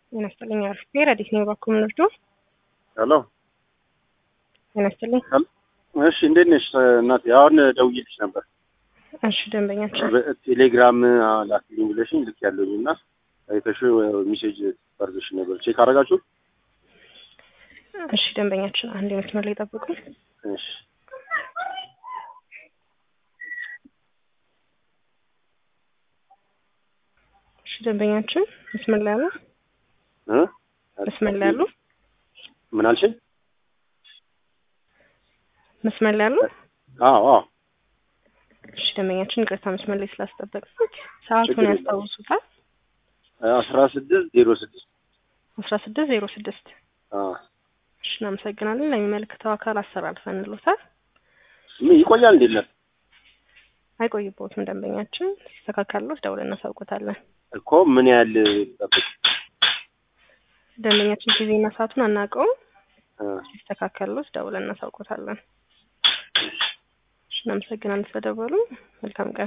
ጤና ይስጥልኝ። አርፌ ረዲት ነው ባኩም ንርዶ ሄሎ ጤና ይስጥልኝ። እሺ እንዴት ነሽ እናቴ? አሁን ደውዬልሽ ነበር እሺ ደንበኛችን ቴሌግራም ላክልኝ ብለሽኝ ልክ ያለኝ እና አይተሽ ሜሴጅ ፈርዘሽ ነበር ቼክ አደረጋችሁ? እሺ ደንበኛችን አንድ መስመር ላይ ጠብቁ። እሺ እሺ ደንበኛችን መስመር ላይ አሉ? እ መስመር ላይ አሉ? ምን አልሽኝ? መስመር ላይ አሉ? አዎ አዎ እሺ ደንበኛችን ይቅርታ መስመር ላይ ስላስጠበቅኩት ሰዓቱን ችግር የለም። ያስታውሱታል? አስራ ስድስት ዜሮ ስድስት አስራ ስድስት ዜሮ ስድስት እሺ እናመሰግናለን። ለሚመለከተው አካል አስተላልፈን እንሎታል። ምን ይቆያል እንዴ? ለ አይቆይቦትም ደንበኛችን ሲስተካከልሎት ደውለን እናሳውቆታለን። እኮ ምን ያህል ጠብቅ ደንበኛችን ጊዜና ሰዓቱን አናውቀውም። እ ሲስተካከልሎት ደውለን እናሳውቆታለን። እሺ እናመሰግናለን ስለደወሉ። መልካም ቀን